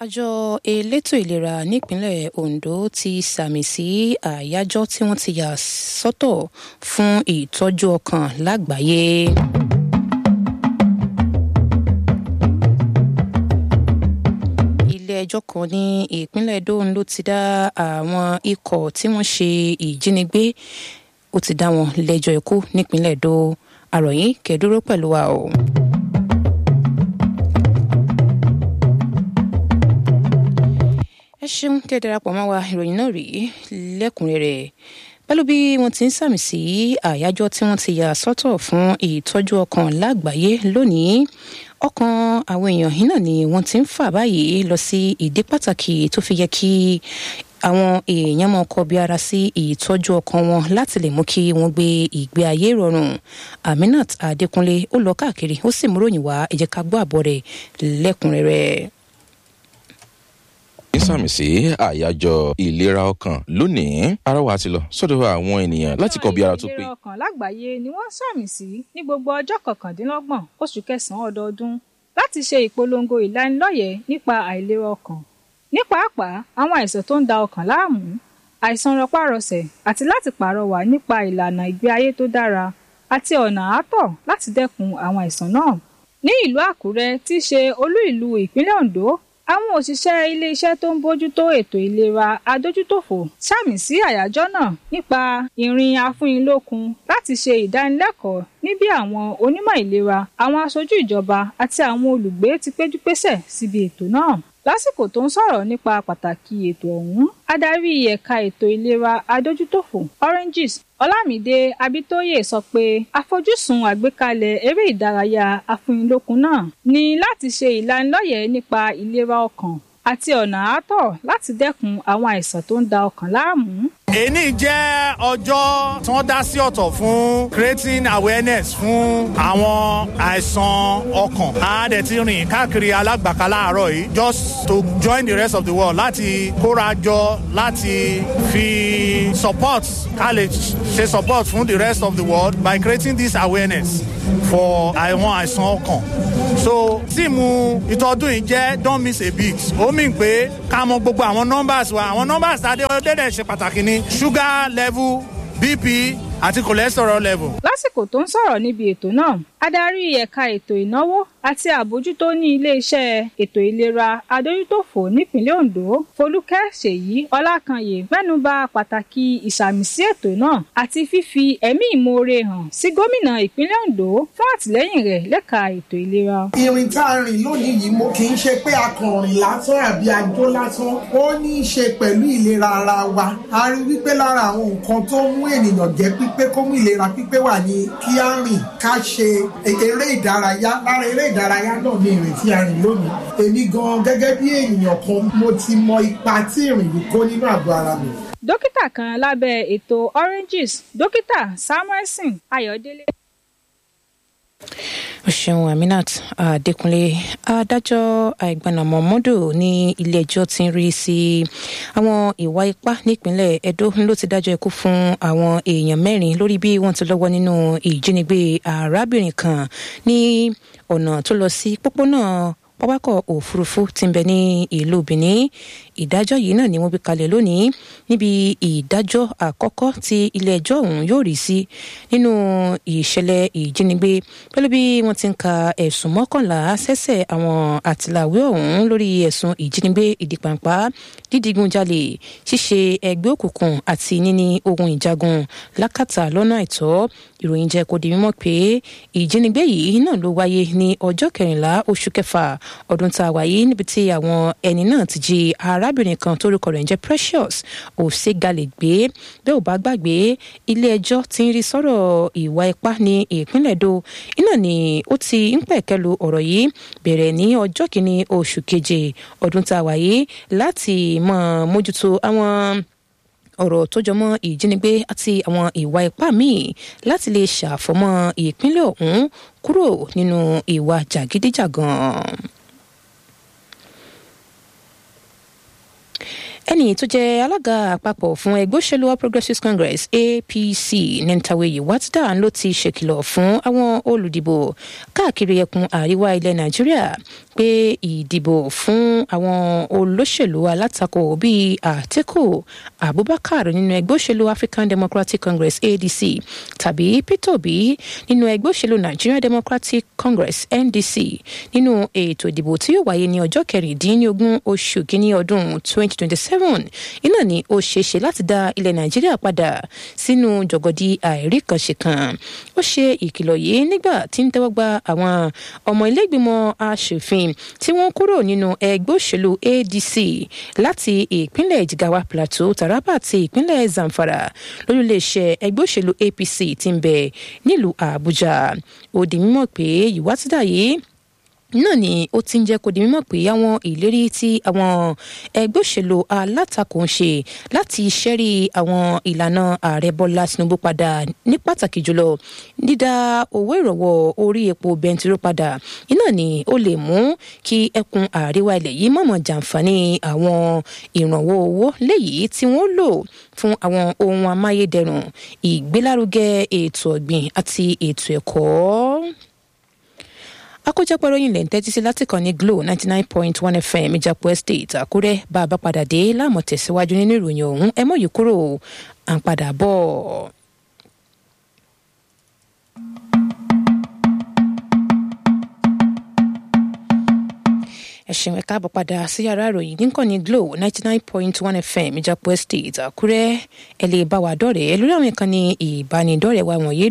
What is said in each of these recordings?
àjọ elétò ìlera nípínlẹ̀ ondo ti sàmì sí àyájọ́ tí wọ́n ti yà sọ́tọ̀ fún ìtọ́jú ọkàn lágbàáyé. ilé-ẹjọ́ kan ní ìpínlẹ̀ edo ló ti dá àwọn ikọ̀ tí wọ́n ṣe ìjínigbé ó ti dá wọn lẹ́jọ́ ikú nípínlẹ̀ edo àròyìn kẹ́dúró pẹ̀lú wa o. ẹ ṣeun kẹ́ darapọ̀ mọ́ wa ìròyìn náà rèé lẹ́kùnrẹ́rẹ́ pẹ̀lú bí wọ́n ti ń sàmì sí àyájọ́ tí wọ́n ti yà sọ́tọ̀ fún ìtọ́jú ọkàn lágbàáyé lónìí ọkàn àwọn èèyàn yìí náà ni wọ́n ti ń fà báyìí lọ sí ìdí pàtàkì tó fi yẹ kí àwọn èèyàn máa kọbi ara sí ìtọ́jú ọkàn wọn láti lè mú kí wọ́n gbé ìgbé ayé rọrùn aminat adékúnlé ó lọ káàkiri ó sì múròyìn wá ẹ jẹ́ ká gbọ́ àbọ̀ rẹ̀ lẹ́kùnrẹ́rẹ́ ní sàmì sí àyájọ́ ìlera ọkàn lónìí arọwà ti lọ sọ́dọ̀ àwọn ènìyàn láti kọ bí ara tó pé. ìlera ọkàn lágbàáyé ni wọ́n sàmì sí ní gbogbo ọjọ́ kọkàndínlọ́gbọ̀n oṣù kẹsàn-án ọdọọdún láti ṣe ìpolongo ìlanilọ́yẹ̀ nípa àìlera ọkàn ní pàápàá àwọn àìsàn tó ń da ọkàn láàmú àìsàn rọpárọsẹ̀ àti láti pàrọwà nípa ìlànà ìgbé ayé tó dára àti ọ̀nà àátọ̀ láti dẹ́kun àwọn àìsàn náà ní ìlú àkúrẹ́ tí í ṣe olú ìlú ìpínlẹ̀ ondo àwọn òṣìṣẹ́ iléeṣẹ́ tó ń bójútó ètò ìlera adójútòfò sàmì sí àyájọ́ náà nípa ìrìn afúnilókun láti ṣe ìdánilẹ́kọ̀ọ́ ní bí àwọn onímọ̀ ìlera àwọn aṣojú ìjọba àti àwọn olùgbé ti péjúpésẹ̀ síbi ètò náà lásìkò tó ń sọ̀rọ̀ nípa pàtàkì ètò ọ̀hún adarí ẹ̀ka ètò ìlera adójútòfò oranges ọlámídé abitoye sọ pé àfojúsùn àgbékalẹ̀ eré ìdárayá afúnilókun náà ní láti ṣe ìlanilọ́yẹ̀ nípa ìlera ọkàn àti ọ̀nà àátọ̀ láti dẹ́kun àwọn àìsàn tó ń da ọkàn láàmú. èní jẹ́ ọjọ́ tí wọ́n dá sí ọ̀tọ̀ fún creating awareness fún àwọn àìsàn ọkàn. a dẹ̀ ti rìn káàkiri alágbàká láàárọ̀ yìí just to join the rest of the world láti kóra jọ láti fi support ká lè ṣe support fún the rest of the world by creating this awareness for àwọn àìsàn ọkàn. so tíìmù ìtọ́dún yìí jẹ́ don't miss a beat ó mì pé ká mọ gbogbo àwọn numbers wa àwọn numbers adé ọdẹ́dẹ̀ ṣe pàtàkì ní sugar level bp àti cholesterol level. lásìkò tó ń sọ̀rọ̀ níbi ètò náà adarí ẹ̀ka ètò ìnáwó àti àbójútó ní iléeṣẹ́ ètò ìlera adójútòfò nípínlẹ̀ ondo folúkẹ́ ṣèyí ọlákanyè mẹ́nuba pàtàkì ìsàmìsí ètò náà àti fífi ẹ̀mí ìmoore hàn sí gómìnà ìpínlẹ̀ ondo fún àtìlẹ́yìn rẹ̀ lẹ́ka ètò ìlera. ìrìn tá a rìn lónìí yìí mo kì í ṣe pé akọrin lásán àbí ajó lásán ó ní í ṣe pẹ̀lú ìlera ara wa a rí wípé lára àwọn nǹkan tó mú ènìyàn jẹ́ pípé kó mú ìlera pípé wà ní kí á rìn ká ṣe eré ìdárayá lára eré ìdárayá náà ní ìrìn tí a rìn lónìí èmi gan gẹ́gẹ́ bí ènìyàn kan mo ti mọ ipa tí ìrìn yìí kó nínú àgọ́ ara mi. dókítà kan lábẹ́ ètò oranges dókítà samuelson ayọ̀délé o ṣeun aminat adékúnlé adájọ́ àìgbàna mọ̀mọ́dù ní ilé-ẹjọ́ ti ń rí sí àwọn ìwà ipá nípínlẹ̀ edo ló ti dájọ́ ikú fún àwọn èèyàn mẹ́rin lórí bí wọ́n ti lọ́wọ́ nínú ìjínigbé arábìnrin kan ní ọ̀nà tó lọ sí pópónà pápákọ̀ òfurufú ti ń bẹ ní ìlú benin ìdájọ́ yìí náà ni wọ́n gbé kalẹ̀ lónìí níbi ìdájọ́ àkọ́kọ́ tí ilé-ẹjọ́ ọ̀hún yóò rí sí nínú ìṣẹ̀lẹ̀ ìjínigbé pẹ̀lú bí wọ́n ti ń ka ẹ̀sùn mọ́kànlá sẹ́sẹ̀ àwọn àtìláwé ọ̀hún lórí ẹ̀sùn ìjínigbé ìdìpàǹpá dídígunjalè ṣíṣe ẹgbẹ́ òkùnkùn àti níní ohun ìjagun lákàtà lọ́nà àìtọ́ ìròyìn jẹ́ kó di mímọ̀ pé ìjínigbé yìí náà ló wáyé ní ọjọ́ kẹrìnlá oṣù kẹfà ọdún tá a wáyé níbi tí àwọn ẹni náà ti jí arábìnrin kan tórúkọ rẹ̀ ń jẹ́ precious òsègalè gbé bẹ́ẹ̀ ò bá gbàgbé ilé ẹjọ́ ti ń rí sọ́rọ̀ ìwà ipá ní ìpínlẹ̀ èdò iná ni ó ti ń pẹ̀kẹ́lu ọ̀rọ̀ yìí bẹ̀rẹ̀ ní ọjọ́ kìíní oṣù keje ọdún tá a wáyé láti mọ̀ mójútó àwọn ọ̀rọ̀ tó jọmọ́ ìjínigbé àti àwọn ìwà ipá míì láti lè ṣàfọmọ́ ìpínlẹ̀ ọ̀hún kúrò nínú ìwà jàgídíjàgan ẹni tó jẹ́ alága àpapọ̀ fún ẹgbẹ́ òṣèlú all progressives congress apc nentawe yiwatida ló ti ṣèkìlọ̀ fún àwọn olùdìbò káàkiri ẹkùn àríwá ilẹ̀ nàìjíríà pé ìdìbò fún àwọn olóṣèlú alátakò bíi àtìkù abubakar nínú ẹgbẹ́ òṣèlú african democratic congress adc tàbí peter obi nínú ẹgbẹ́ òṣèlú nigeria democratic congress ndc nínú ètò ìdìbò tí yóò wáyé ní ọjọ́ kẹrìndínlógún oṣù kínní ọdún 2027 iná ni ó ṣeéṣe láti dá ilẹ̀ nàìjíríà padà sínú jọ̀gọ̀dì àìríkànṣe kan ó ṣe ìkìlọ̀ yìí nígbà tí ń tẹ́wọ́ gba àwọn ọmọ ilé-ìgbìmọ̀ asòfin tí wọ́n kúrò nínú ẹgbẹ́ òṣèlú adc láti ìpínlẹ̀ jigawa plateau taraba àti ìpínlẹ̀ zamfara lórílẹ̀‐èṣẹ̀ ẹgbẹ́ òṣèlú apc ti ń bẹ nílùú àbújá ó di mímọ̀ pé ìwátìdá yìí náà ni ó ti ń jẹ́ kó di mímọ̀ pé àwọn ìlérí tí àwọn ẹgbẹ́ òṣèlú alátakò ń ṣe láti ṣẹ́rí àwọn ìlànà ààrẹ bọ́lá tinubu padà ní pàtàkì jùlọ dídá owó ìrọ̀wọ́ orí epo bẹntiró padà iná ni ó lè mú kí ẹkùn àríwá ilẹ̀ yìí mọ̀mọ́ jàǹfààní àwọn ìrànwọ́ owó léyìí tí wọ́n lò fún àwọn ohun amáyédẹrùn ìgbélárugẹ ètò ọ̀gbìn àti ètò ẹ̀kọ́ àkójọpọ̀ ròyìn lè ń tẹ́tí sí láti kàn ní glo ninety nine point one fm ìjàpọ̀ estate àkúrẹ́ bá a bá padà dé láàmú tẹ̀síwájú nínú ìròyìn ọ̀hún ẹ mọ̀ yìí kúrò à ń padà bọ̀. ẹ ṣeun ẹ káàbọ̀ padà sí yàrá ìròyìn nìkan ní glo ninety nine point one fm ìjàpọ̀ estate àkúrẹ́ ẹ lè bá wa dọ̀rẹ́ lórí àwọn ìkànnì ìbánidọ́rẹ̀ẹ́ wa wọ̀nyí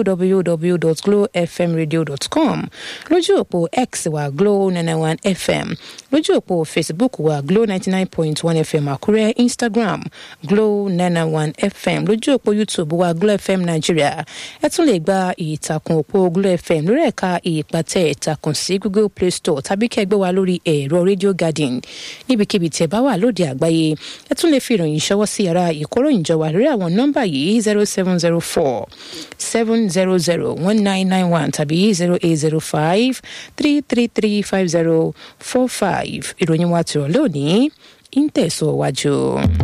www.glowfmradio.com lójú òpó x wa glow nine one fm lójú òpó facebook wa glow ninety nine point one fm àkúrẹ́ instagram glow nine one fm lójú òpó youtube wa glow fm nigeria ẹ tún lè gba ìtàkùn òpó glow fm lórí ẹ̀ka ìpàtẹ ìtàkùn sí google play store tàbí kẹgbẹ́ wa lórí ẹ̀rọ radio garden níbikíbi tẹ́ bá wà lóde àgbáyé ẹ tún lè fi ìròyìn ṣọwọ́ sí yàrá ìkóròyìnjọ wa lórí àwọn nọ́mbà yìí zero seven zero four seven zero zero one nine nine one tàbí zero eight zero five three three three five zero four five ìròyìn wa tìrọ̀ lónìí ń tẹ̀síwájú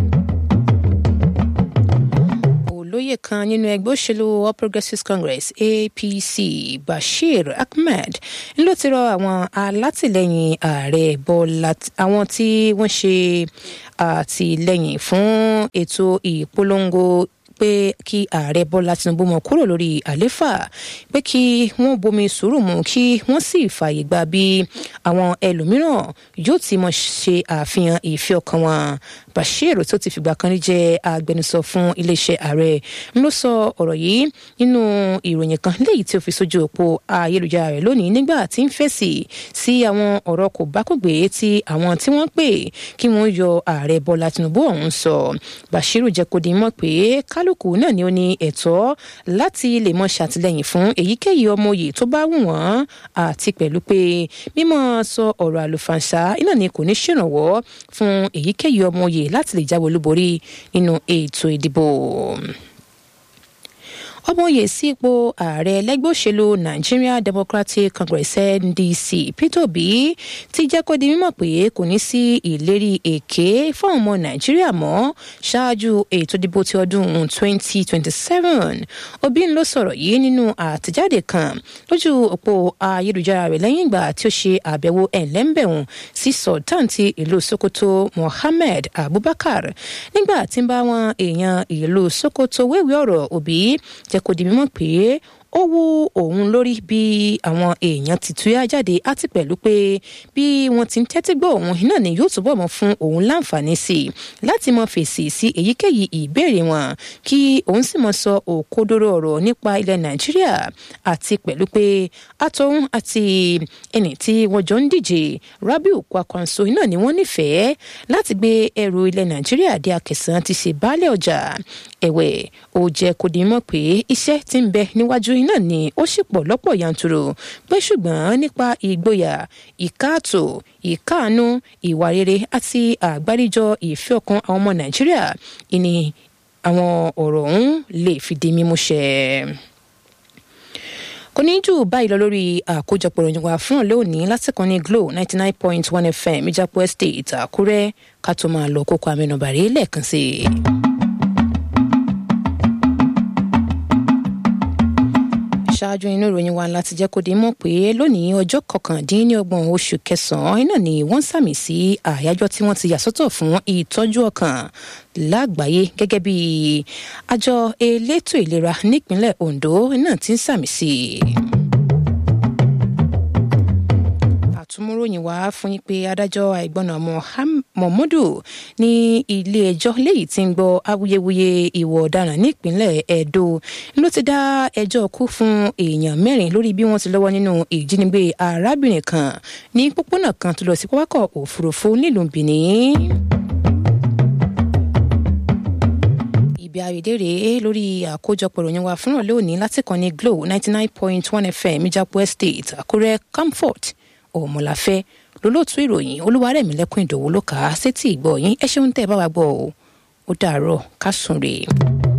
olóyè kan nínú ẹgbẹ́ òṣèlú all progressives congress apc bashir ahmed ló ti rọ àwọn alátìlẹyìn ààrẹ bọ́lá àwọn tí wọ́n ṣe àtìlẹyìn fún ètò ìpolongo pé kí ààrẹ bọ́lá tinubu mọ̀ kúrò lórí àléfà pé kí wọ́n bomi sùúrù mu kí wọ́n sì fààyè gba bí àwọn ẹlòmíràn yóò ti mọ̀ ṣe àfihàn ìfẹ́ ọkàn wọn bashir tó ti fìgbà kan rí jẹ́ agbẹnusọ fún iléeṣẹ́ ààrẹ ló sọ ọ̀rọ̀ yìí nínú ìròyìn kan léyìí tí ó fi sójú òpó ayélujára rẹ̀ lónìí nígbà tí ń fèsì sí àwọn ọ̀rọ̀ kò bákògbé tí àwọn tí wọ́n pè kí wọ́n yọ ààrẹ bọ́lá tinubu ọ̀hún sọ bashir jẹ́ kó di mọ̀ pé kálukú náà ni ó ní ẹ̀tọ́ láti lè mọ ṣàtìlẹ́yìn fún èyíkéyìí ọmọye tó bá wù wọ́n àti pẹ̀lú pé mímọ́ sọ ọ̀rọ̀ àlùfànṣá iná ni kò ní ṣèrànwọ́ fún èyíkéyìí ọmọye láti lè jáwé olúborí nínú ètò ìdìbò ọmọye sí ipò ààrẹ lẹgbẹ́ òṣèlú nigeria democratic congress ndc peter obi ti jẹ́ kó di mímọ̀ pé kò ní sí ìlérí èké fún ọmọ nàìjíríà mọ́ ṣáájú ètò ìdìbò ti ọdún 2027 obi ló sọ̀rọ̀ yìí nínú àtẹ̀jáde kan lójú òpó ayélujára rẹ̀ lẹ́yìn ìgbà tí ó ṣe àbẹ̀wò ẹ̀ńlẹ́ńbẹ̀hùn sí sultan ti ìlú sokoto mohammed abubakar nígbà tí ń bá wọn èèyàn ìlú sokoto wéwèé ọ̀rọ̀ òbí jẹ́ kó di mímọ̀ pé ó wú òun lórí bí àwọn èèyàn ti túyà jáde àti pẹ̀lú pé bí wọ́n ti ń tẹ́tí gbọ́ òun iná ni yóò túbọ̀ mọ́ fún òun láǹfààní sí i láti mọ fèsì sí èyíkéyìí ìbéèrè wọn kí òun sì mọ sọ òkodoro ọ̀rọ̀ nípa ilẹ̀ nàìjíríà àti pẹ̀lú pé àtọ̀hún àti ẹni tí wọ́n jọ ń díje rabiu kwakwanso iná ni wọ́n nífẹ̀ẹ́ láti gbé ẹrù ilẹ̀ nàìjíríà dé akẹsàn ti ṣe baálẹ̀ ọjà ẹ̀wẹ̀ ó jẹ́ kó di mọ̀ pé iṣẹ́ ti ń bẹ níwájú iná ni ó sì pọ̀ lọ́pọ̀ yanturu pé ṣùgbọ́n nípa ìgboyà ìkáàtó ìkáàánú ìwà rere àti àgbáríjọ ìfẹ́ ọkàn àwọn ọmọ nàìjíríà ìní àwọn ọ̀rọ̀ ọ̀hún lè fi di mímú ṣẹ kò ní jù báyìí lọ lórí àkójọpọ̀ ìròyìn wa fún ọ̀lẹ́ òní lásìkò ní glo ninety nine point one fm ìjápọ̀ estate àkúrẹ́ ká tó máa lọ kókó amẹnubàrí lẹ́ẹ̀kan sí i. ṣáájú inú ìròyìn wa láti jẹ́ kó di mọ̀ pé lónìí ọjọ́ kọkàndínlọ́gbọ̀n oṣù kẹsàn-án iná ni wọ́n sàmì sí àyájọ́ tí wọ́n ti yà sọ́tọ̀ fún ìtọ́jú ọkàn lágbàáyé gẹ́gẹ́ bí àjọ elétò ìlera nípínlẹ̀ Ondo náà ti ń sàmì sí i. àtúmúròyìn wá fún yín pé adájọ́ àìgbọnà Mohamudu ní ilé-ẹjọ́ léyìí tí ń gbọ́ awuyewuye ìwà ọ̀daràn nípínlẹ̀ Edo ló ti dá ẹjọ́ kú fún èèyàn mẹ́rin lórí bí wọ́n ti lọ́wọ́ nínú ìjínigbé arábìnrin kan ní pópónà kan tó lọ sí pápákọ̀ òfurufú nílùú Benin. ibi àrídèrè lórí àkójọpọ̀ ìròyìn wa fúnra lónìí láti kàn ní Glo ninety nine point one FM Ìjàpọ̀ Estate Àkúrẹ́ Comfort òmùláfẹ́ lólótú ìròyìn olúwarẹ̀mílẹ́kùn ìdòwú ló kà á sétí ìgbọ́ yín ẹ ṣeun tẹ́ ẹ bá wa gbọ́ ọ ó dàárọ̀ ká sùn rèé.